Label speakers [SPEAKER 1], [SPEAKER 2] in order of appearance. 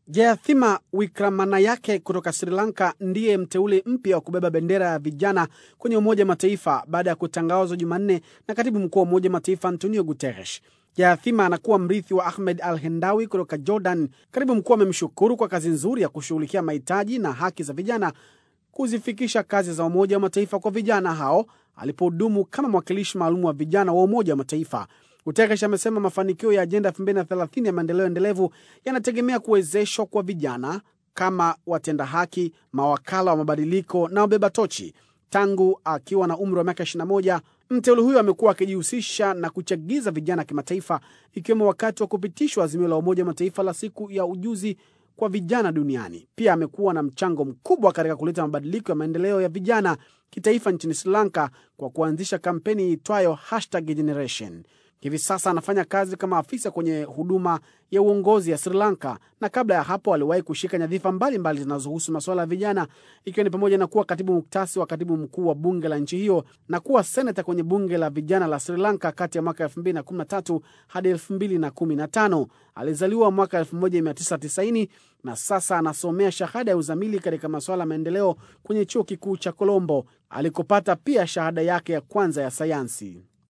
[SPEAKER 1] Jayathima Wikramanayake kutoka Sri Lanka ndiye mteule mpya wa kubeba bendera ya vijana kwenye Umoja wa Mataifa baada ya kutangazwa Jumanne na katibu mkuu wa Umoja wa Mataifa Antonio Guterres. Jayathima anakuwa mrithi wa Ahmed Al Hendawi kutoka Jordan. Katibu mkuu amemshukuru kwa kazi nzuri ya kushughulikia mahitaji na haki za vijana, kuzifikisha kazi za Umoja wa Mataifa kwa vijana hao alipohudumu kama mwakilishi maalum wa vijana wa Umoja wa Mataifa. Guterres amesema mafanikio ya ajenda 2030 ya maendeleo endelevu yanategemea kuwezeshwa kwa vijana kama watenda haki, mawakala wa mabadiliko na wabeba tochi. Tangu akiwa na umri wa miaka 21, mteule huyo amekuwa akijihusisha na kuchagiza vijana kimataifa, ikiwemo wakati wa kupitishwa azimio la Umoja wa Mataifa la siku ya ujuzi kwa vijana duniani. Pia amekuwa na mchango mkubwa katika kuleta mabadiliko ya maendeleo ya vijana kitaifa nchini Sri Lanka kwa kuanzisha kampeni iitwayo hashtag generation. Hivi sasa anafanya kazi kama afisa kwenye huduma ya uongozi ya Sri Lanka, na kabla ya hapo aliwahi kushika nyadhifa mbalimbali zinazohusu masuala ya vijana, ikiwa ni pamoja na kuwa katibu muktasi wa katibu mkuu wa bunge la nchi hiyo na kuwa seneta kwenye bunge la vijana la Sri Lanka kati ya mwaka 2013 hadi 2015. Alizaliwa mwaka 1990 na sasa anasomea shahada ya uzamili katika masuala ya maendeleo kwenye chuo kikuu cha Colombo alikopata pia shahada yake ya kwanza ya sayansi.